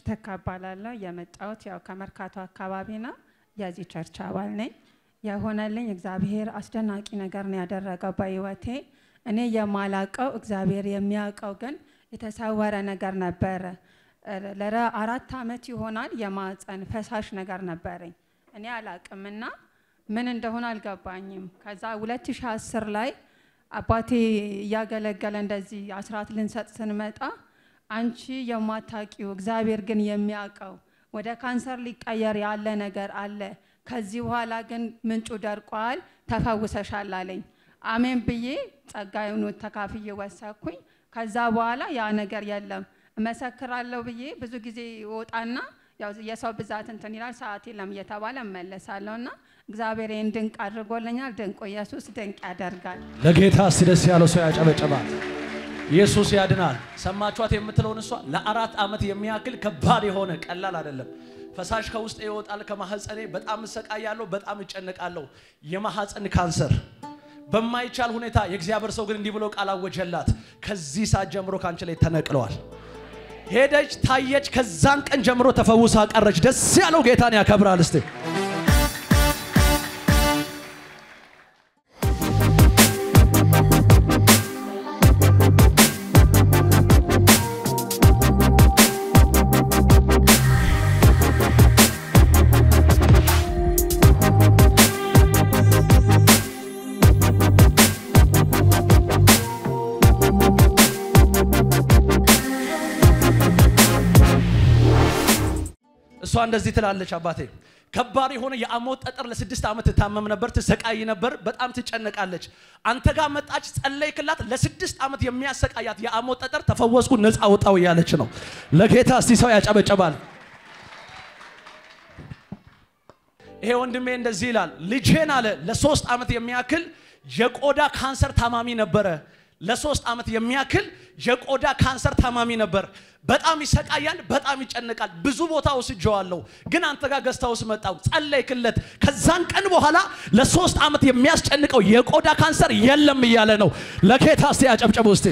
ተካ እባላለሁ። የመጣሁት ያው ከመርካቶ አካባቢ ነው። የዚህ ቸርች አባል ነኝ። የሆነልኝ እግዚአብሔር አስደናቂ ነገር ነው ያደረገው በህይወቴ። እኔ የማላቀው እግዚአብሔር የሚያውቀው ግን የተሰወረ ነገር ነበረ። ለረ አራት አመት ይሆናል የማፀን ፈሳሽ ነገር ነበረኝ። እኔ አላቅምና ምን እንደሆነ አልገባኝም። ከዛ 2010 ላይ አባቴ እያገለገለ እንደዚህ አስራት ልንሰጥ ስንመጣ አንቺ የማታቂው እግዚአብሔር ግን የሚያውቀው ወደ ካንሰር ሊቀየር ያለ ነገር አለ። ከዚህ በኋላ ግን ምንጩ ደርቋል፣ ተፈውሰሻል አለኝ። አሜን ብዬ ጸጋዩን ተካፍዬ ወሰኩኝ። ከዛ በኋላ ያ ነገር የለም እመሰክራለሁ ብዬ ብዙ ጊዜ ወጣና ያው የሰው ብዛት እንትን ይላል ሰዓት የለም እየተባለ እመለሳለሁ እና እግዚአብሔር ይህን ድንቅ አድርጎልኛል። ድንቁ ኢየሱስ ድንቅ ያደርጋል። ለጌታ እስቲ ደስ ያለው ሰው ያጨበጨባል። ኢየሱስ ያድናል። ሰማችኋት የምትለውን እሷ ለአራት ዓመት የሚያክል ከባድ የሆነ ቀላል አይደለም። ፈሳሽ ከውስጥ ይወጣል ከማህፀኔ። በጣም እሰቃያለሁ፣ በጣም እጨነቃለሁ። የማህፀን ካንሰር በማይቻል ሁኔታ የእግዚአብሔር ሰው ግን እንዲህ ብሎ ቃል አወጀላት። ከዚህ ሰዓት ጀምሮ ከአንቺ ላይ ተነቅለዋል። ሄደች፣ ታየች። ከዛን ቀን ጀምሮ ተፈውሳ ቀረች። ደስ ያለው ጌታን ያከብራል። እስቲ እሷ እንደዚህ ትላለች። አባቴ ከባድ የሆነ የአሞት ጠጠር ለስድስት ዓመት ትታመም ነበር፣ ትሰቃይ ነበር፣ በጣም ትጨነቃለች። አንተ ጋር መጣች፣ ጸለይክላት። ለስድስት ዓመት የሚያሰቃያት የአሞት ጠጠር ተፈወስኩ፣ ነፃ ወጣው እያለች ነው። ለጌታ እስቲ ሰው ያጨበጨባል። ይሄ ወንድሜ እንደዚህ ይላል። ልጄን አለ ለሶስት ዓመት የሚያክል የቆዳ ካንሰር ታማሚ ነበረ። ለሶስት ዓመት የሚያክል የቆዳ ካንሰር ታማሚ ነበር። በጣም ይሰቃያል፣ በጣም ይጨነቃል። ብዙ ቦታ ወስጄዋለሁ፣ ግን አንተ ጋር ገዝታ ውስጥ መጣው፣ ጸለይክለት። ከዛን ቀን በኋላ ለሶስት ዓመት የሚያስጨንቀው የቆዳ ካንሰር የለም እያለ ነው። ለጌታ እስቲ ያጨብጨቡ እስቲ።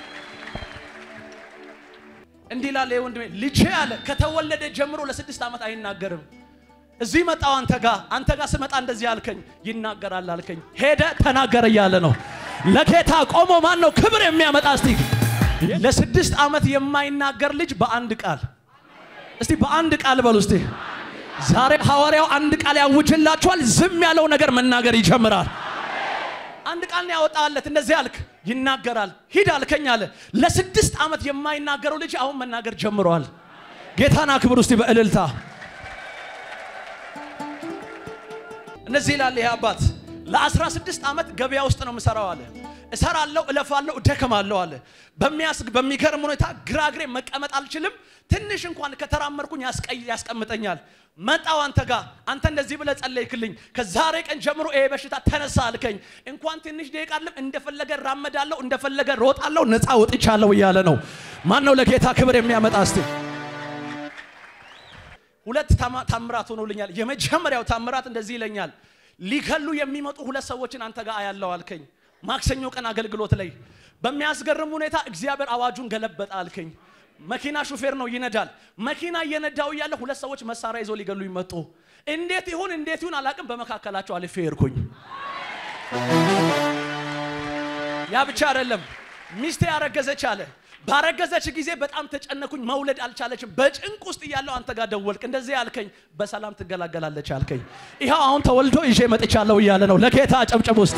እንዲህ ላለ ወንድሜ ልጄ አለ ከተወለደ ጀምሮ ለስድስት ዓመት አይናገርም። እዚህ መጣው አንተ ጋር አንተ ጋር ስመጣ እንደዚህ አልከኝ፣ ይናገራል አልከኝ። ሄደ ተናገረ እያለ ነው። ለጌታ ቆሞ ማን ነው ክብር የሚያመጣ? እስቲ ለስድስት ዓመት የማይናገር ልጅ በአንድ ቃል እስቲ በአንድ ቃል በሉ እስቲ። ዛሬ ሐዋርያው አንድ ቃል ያውጅላችኋል። ዝም ያለው ነገር መናገር ይጀምራል። አንድ ቃል ነው ያወጣለት። እንደዚህ አልክ፣ ይናገራል። ሂድ አልከኝ አለ። ለስድስት ዓመት የማይናገረው ልጅ አሁን መናገር ጀምሯል። ጌታን አክብር እስቲ በእልልታ እነዚህ ይላል ይሄ አባት ለ16 ዓመት ገበያ ውስጥ ነው የምሰራው አለ። እሰራለሁ፣ እለፋለሁ፣ እደክማለሁ አለ። በሚያስግ በሚገርም ሁኔታ ግራግሬ መቀመጥ አልችልም። ትንሽ እንኳን ከተራመድኩኝ ያስቀይ ያስቀምጠኛል። መጣው አንተ ጋር አንተ እንደዚህ ብለህ ጸለይክልኝ። ከዛሬ ቀን ጀምሮ ይሄ በሽታ ተነሳ አልከኝ። እንኳን ትንሽ ደቂቃ አይደለም እንደፈለገ ራመዳለሁ፣ እንደፈለገ ሮጣለሁ፣ ነፃ ወጥቻለሁ እያለ ነው። ማን ነው ለጌታ ክብር የሚያመጣ እስቲ? ሁለት ታምራት ሆኖልኛል። የመጀመሪያው ታምራት እንደዚህ ይለኛል። ሊገሉ የሚመጡ ሁለት ሰዎችን አንተ ጋር አያለው አልከኝ። ማክሰኞ ቀን አገልግሎት ላይ በሚያስገርም ሁኔታ እግዚአብሔር አዋጁን ገለበጠ አልከኝ። መኪና ሹፌር ነው ይነዳል። መኪና እየነዳው እያለ ሁለት ሰዎች መሳሪያ ይዘው ሊገሉ ይመጡ። እንዴት ይሁን እንዴት ይሁን አላቅም። በመካከላቸው አልፌ ሄድኩኝ። ያ ብቻ አይደለም፣ ሚስቴ ያረገዘች አለ ባረገዘች ጊዜ በጣም ተጨነኩኝ። መውለድ አልቻለችም። በጭንቅ ውስጥ እያለው አንተ ጋር ደወልክ። እንደዚህ አልከኝ፣ በሰላም ትገላገላለች አልከኝ። ይኸው አሁን ተወልዶ ይዤ መጥቻለሁ እያለ ነው። ለጌታ አጨብጭብ ውስጥ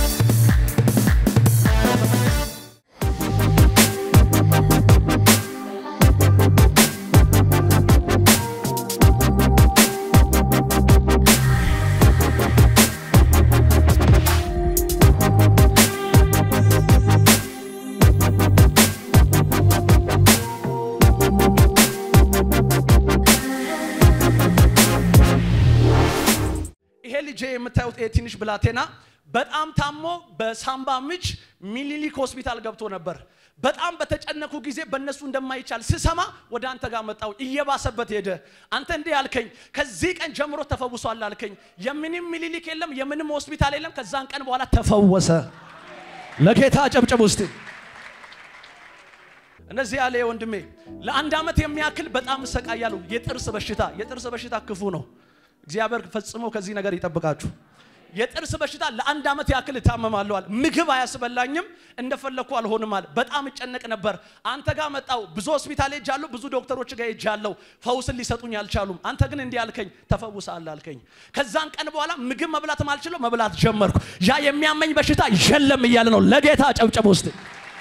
ይሄ ልጄ የምታዩት ይሄ ትንሽ ብላቴና በጣም ታሞ በሳምባ ምች ሚኒሊክ ሆስፒታል ገብቶ ነበር። በጣም በተጨነኩ ጊዜ በእነሱ እንደማይቻል ስሰማ ወደ አንተ ጋር መጣው። እየባሰበት ሄደ። አንተ እንዲህ አልከኝ፣ ከዚህ ቀን ጀምሮ ተፈውሷል አልከኝ። የምንም ሚኒሊክ የለም፣ የምንም ሆስፒታል የለም። ከዛን ቀን በኋላ ተፈወሰ። ለጌታ አጨብጭብ ውስጥ እነዚህ ያለ ወንድሜ ለአንድ ዓመት የሚያክል በጣም እሰቃያለሁ። የጥርስ በሽታ የጥርስ በሽታ ክፉ ነው። እግዚአብሔር ፈጽሞ ከዚህ ነገር ይጠብቃችሁ። የጥርስ በሽታ ለአንድ ዓመት ያክል እታመማለሁ አለ። ምግብ አያስበላኝም፣ እንደፈለግኩ አልሆንም አለ። በጣም እጨነቅ ነበር። አንተ ጋር መጣው። ብዙ ሆስፒታል ሄጃለሁ፣ ብዙ ዶክተሮች ጋር ሄጃለሁ። ፈውስን ሊሰጡኝ አልቻሉም። አንተ ግን እንዲህ አልከኝ፣ ተፈውሳለህ አልከኝ። ከዛን ቀን በኋላ ምግብ መብላት ማልችለው መብላት ጀመርኩ። ያ የሚያመኝ በሽታ የለም እያለ ነው። ለጌታ ጨብጨብ ውስጥ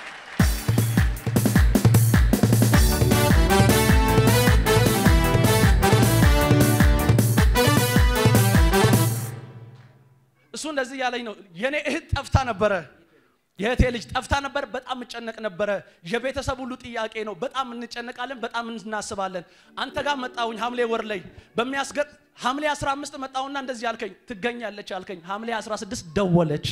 እሱ እንደዚህ ያለኝ ነው። የኔ እህት ጠፍታ ነበረ። የእህቴ ልጅ ጠፍታ ነበር። በጣም እጨነቅ ነበረ። የቤተሰብ ሁሉ ጥያቄ ነው። በጣም እንጨነቃለን፣ በጣም እናስባለን። አንተ ጋር መጣሁኝ ሐምሌ ወር ላይ በሚያስገጥ ሐምሌ 15 መጣሁና እንደዚህ አልከኝ፣ ትገኛለች አልከኝ። ሐምሌ 16 ደወለች።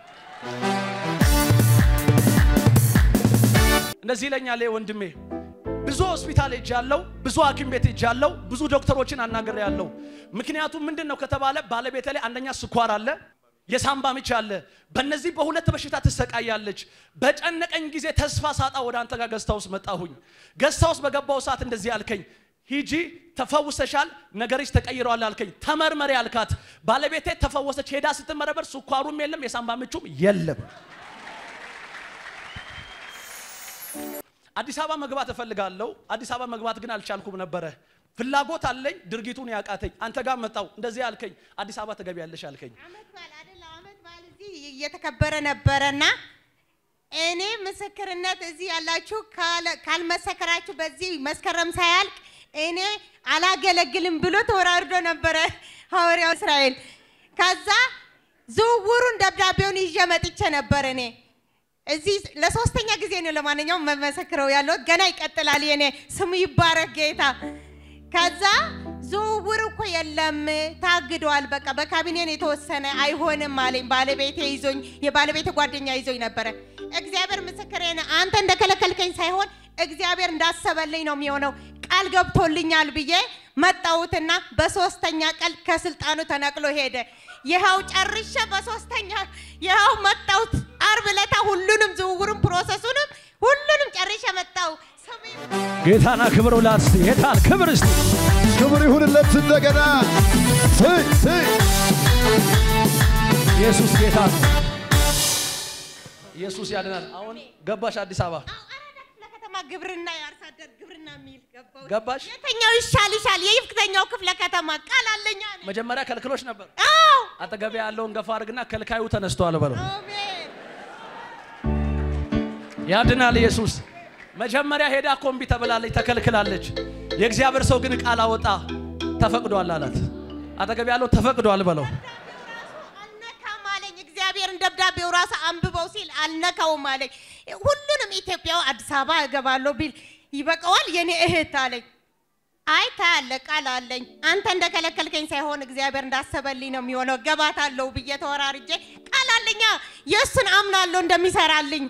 እንደዚህ ይለኛል ወንድሜ ብዙ ሆስፒታል ሄጃለሁ፣ ብዙ ሐኪም ቤት ሄጃለሁ፣ ብዙ ዶክተሮችን አናግሬያለሁ። ምክንያቱም ምንድን ነው ከተባለ ባለቤቴ ላይ አንደኛ ስኳር አለ፣ የሳምባ ምች አለ። በእነዚህ በሁለት በሽታ ትሰቃያለች። በጨነቀኝ ጊዜ ተስፋ ሳጣ ወደ አንተ ጋር ገስታ ውስጥ መጣሁኝ። ገስታ ውስጥ በገባው ሰዓት እንደዚህ አልከኝ፣ ሂጂ ተፈውሰሻል፣ ነገርሽ ተቀይረዋል አልከኝ። ተመርመሪ አልካት። ባለቤቴ ተፈወሰች። ሄዳ ስትመረበር ስኳሩም የለም የሳምባ ምቹም የለም። አዲስ አበባ መግባት እፈልጋለሁ። አዲስ አበባ መግባት ግን አልቻልኩም ነበረ። ፍላጎት አለኝ፣ ድርጊቱን ያቃተኝ። አንተ ጋር መጣው እንደዚህ አልከኝ፣ አዲስ አበባ ትገቢያለሽ አልከኝ። አመት በዓል አይደለ? አመት በዓል እዚህ እየተከበረ ነበረና እኔ ምስክርነት እዚህ ያላችሁ ካለ- ካልመሰከራችሁ በዚህ መስከረም ሳያልቅ እኔ አላገለግልም ብሎ ተወራርዶ ነበረ ሐዋርያው እስራኤል። ከዛ ዝውውሩን ደብዳቤውን ይዤ መጥቼ ነበር እኔ እዚህ ለሶስተኛ ጊዜ ነው ለማንኛውም መመሰክረው ያለሁት። ገና ይቀጥላል። የኔ ስሙ ይባረክ ጌታ። ከዛ ዝውውር እኮ የለም ታግደዋል፣ በቃ በካቢኔን የተወሰነ አይሆንም አለኝ። ባለቤቴ ይዞኝ የባለቤቴ ጓደኛ ይዞኝ ነበረ። እግዚአብሔር ምስክሬ ነው። አንተ እንደከለከልከኝ ሳይሆን እግዚአብሔር እንዳሰበልኝ ነው የሚሆነው። ቃል ገብቶልኛል ብዬ መጣሁትና በሶስተኛ ቀን ከስልጣኑ ተነቅሎ ሄደ። ይኸው ጨርሼ በሶስተኛ ይኸው መጣሁት። አርብ ዕለታ ሁሉንም ዝውውሩን ፕሮሰሱንም ሁሉንም ጨርሼ መጣሁ። ስሙ ይባረክ። ጌታና ክብር ውላት እስቲ ጌታን ክብር እስቲ ክብር ይሁንለት እንደገና ስይ ስይ ኢየሱስ ጌታ ነው። ኢየሱስ ያድናል። አሁን ገባሽ አዲስ አበባ አዎ፣ አራዳ ክፍለ ከተማ ግብርና የአርሶ አደር ግብርና የሚል ገባሁ። ገባሽ? የትኛው ይሻል ይሻል? የይፍተኛው ክፍለ ከተማ ቃል አለኛ ነኝ። መጀመሪያ ከልክሎች ነበር። አዎ አጠገቤ ያለውን ገፋ አድርግና ከልካዩ ተነስቷል በለው። አሜን። ያድናል ኢየሱስ። መጀመሪያ ሄዳ ኮምቢ ተብላለች፣ ተከልክላለች። የእግዚአብሔር ሰው ግን ቃል አወጣ፣ ተፈቅዷል አላት። አጠገቤ ያለው ተፈቅዷል በለው። አልነካም አለኝ። እግዚአብሔርን ደብዳቤው ራሱ አንብበው ሲል አልነካውም አለኝ። ሁሉንም ኢትዮጵያው አዲስ አበባ እገባለሁ ቢል ይበቃዋል የኔ እህት አለኝ። አይ ታያለ ቃል አለኝ። አንተ እንደከለከልከኝ ሳይሆን እግዚአብሔር እንዳሰበልኝ ነው የሚሆነው። ገባታለሁ ብዬ ተወራርጄ ቃል አለኛ የእሱን አምናለሁ እንደሚሰራልኝ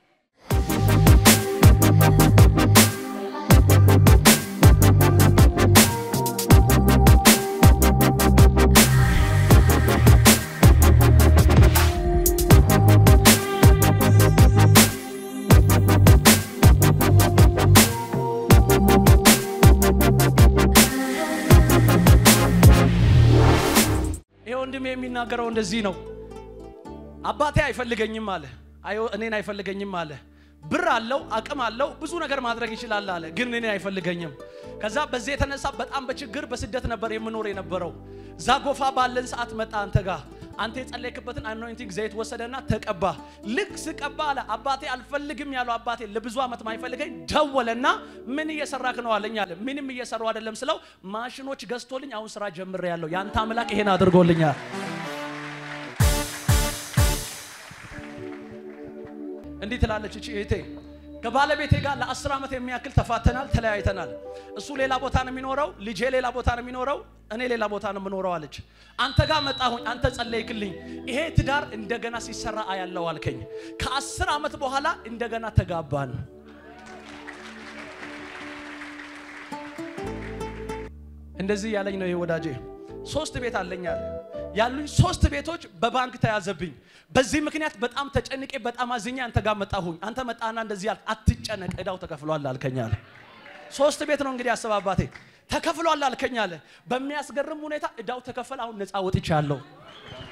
ይሄ ወንድሜ የሚናገረው እንደዚህ ነው። አባቴ አይፈልገኝም አለ፣ አዮ እኔን አይፈልገኝም አለ። ብር አለው፣ አቅም አለው፣ ብዙ ነገር ማድረግ ይችላል አለ፣ ግን እኔን አይፈልገኝም። ከዛ በዚህ የተነሳ በጣም በችግር በስደት ነበር የምኖር የነበረው። ዛጎፋ ባለን ሰዓት መጣ አንተ ጋር አንተ የጸለይክበትን አኖይንቲንግ ዘይት ወሰደና ተቀባ። ልክ ስቀባ አለ አባቴ አልፈልግም ያለው አባቴ ለብዙ ዓመት ማይፈልገኝ ደወለና ምን እየሰራክ ነው አለኝ አለ። ምንም እየሰራው አይደለም ስለው ማሽኖች ገዝቶልኝ አሁን ስራ ጀምሬ ያለው ያንተ አምላክ ይሄን አድርጎልኛል። እንዲህ ትላለች እቺ እህቴ ከባለቤቴ ጋር ለአስር ዓመት የሚያክል ተፋተናል፣ ተለያይተናል። እሱ ሌላ ቦታ ነው የሚኖረው፣ ልጄ ሌላ ቦታ ነው የሚኖረው፣ እኔ ሌላ ቦታ ነው የምኖረው አለች። አንተ ጋር መጣሁኝ፣ አንተ ጸለይክልኝ፣ ይሄ ትዳር እንደገና ሲሰራ አያለው አልከኝ። ከአስር ዓመት በኋላ እንደገና ተጋባን። እንደዚህ ያለኝ ነው ይሄ ወዳጄ። ሶስት ቤት አለኝ አለ። ያሉኝ ሶስት ቤቶች በባንክ ተያዘብኝ። በዚህ ምክንያት በጣም ተጨንቄ በጣም አዝኜ አንተ ጋር መጣሁኝ። አንተ መጣና እንደዚህ አልክ፣ አትጨነቅ እዳው ተከፍሏል አልከኝ አለ። ሶስት ቤት ነው እንግዲህ አስብ አባቴ ተከፍሏል አልከኝ አለ። በሚያስገርም ሁኔታ እዳው ተከፈለ። አሁን ነፃ ወጥቻለሁ።